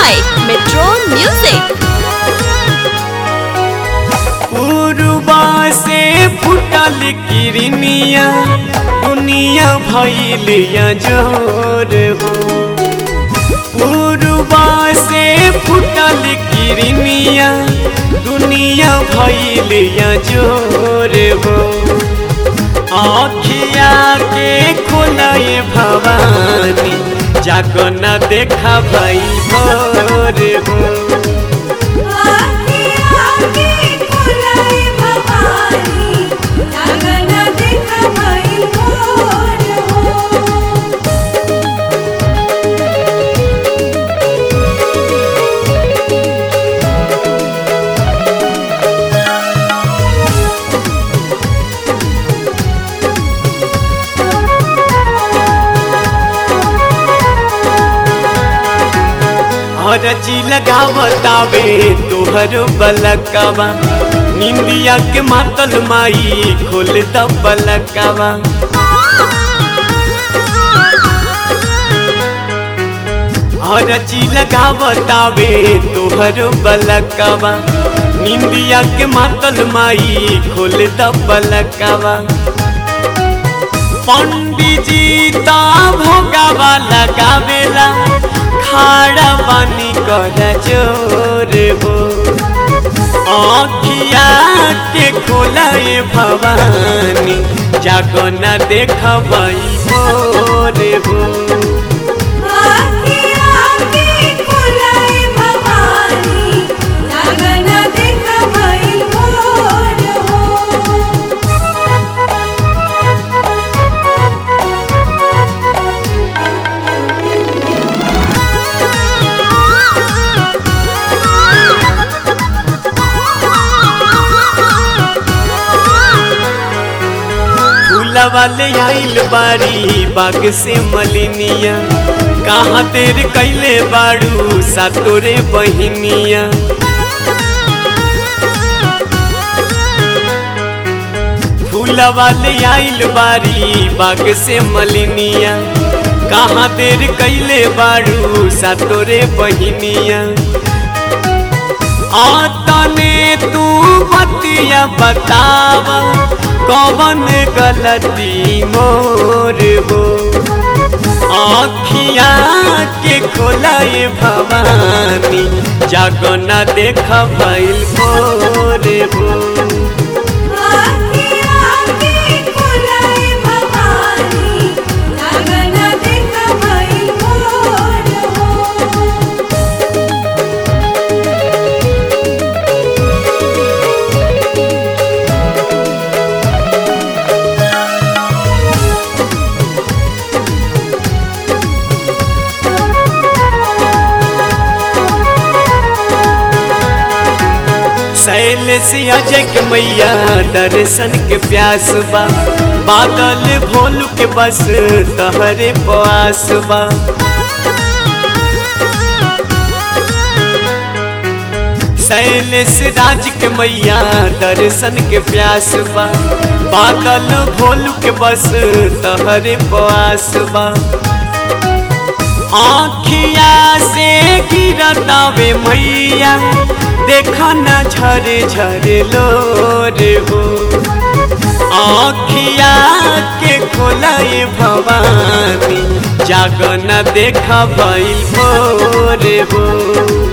by Metro Music. पूर्वा से फुटल किरनिया दुनिया भैलिया जोर हो पूर्वा से फुटल किरनिया दुनिया भैलिया जोर हो आखिया के खोलाए भवानी जाको न देखा भाई भोर हो हरची लगावतावे तोहर बलकवा निंदिया के मातल माई खोल द बलकवा हरची लगावतावे तोहर बलकवा निंदिया के मातल माई खोल द बलकवा पंडित जी ता भोगावा लगावेला खाड़ा पानी कर जोर हो आखिया के खोलाए भवानी जागो न देख भाई भोर हो वाले आइल बारी बाग से मलिनिया कहाँ तेर कैले बाड़ू सातोरे बहिनिया फूल वाले आइल बारी बाग से मलिनिया कहाँ तेर कैले बाड़ू सातोरे बहिनिया आतने तू बतिया बतावा कौन गलती मोर हो आखिया के खोलाए भवानी जागो न देख भैल मोर हो सैल से अजय के मैया दर्शन के प्यास बा बादल भोलू के बस तहरे पास बा सैल से राज के मैया दर्शन के प्यास बा बादल भोलू के बस तहरे पास बा आखिया से गिरतावे मैया देखा न झरे झरे लोर हो आखिया के खोलाए भवानी जागो न देखा भैल भोर हो